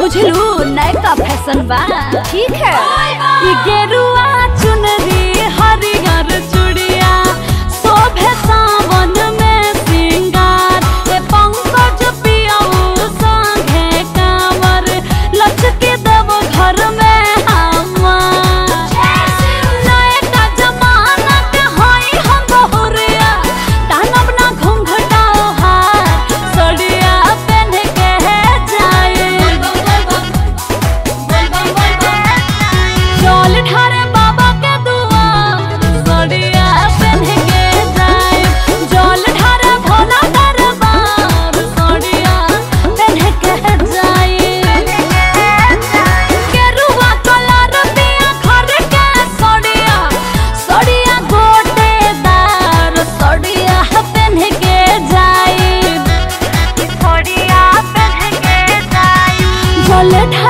बुझलू नयका फैशन बा ठीक है ई गेरुआ चुनरी हरियर चूड़िया शोभे सावन में सिंगार ए पंकज पियऊ संगे कांवर लचके देव घर में हमार नयका जमाना के हई हम बहुरिया तानब ना घुंघटाओ हार सड़िया पहन के जाए जल ढारे बाबा के दुआर सड़िया पहन के जाए जल ढारे भोला दरबार सड़िया पहन के जाए केरुआ कलर पिया घर के सड़िया सड़िया गोटेदार सड़िया पहन के जाए सड़िया पहन के जाए जल ढारे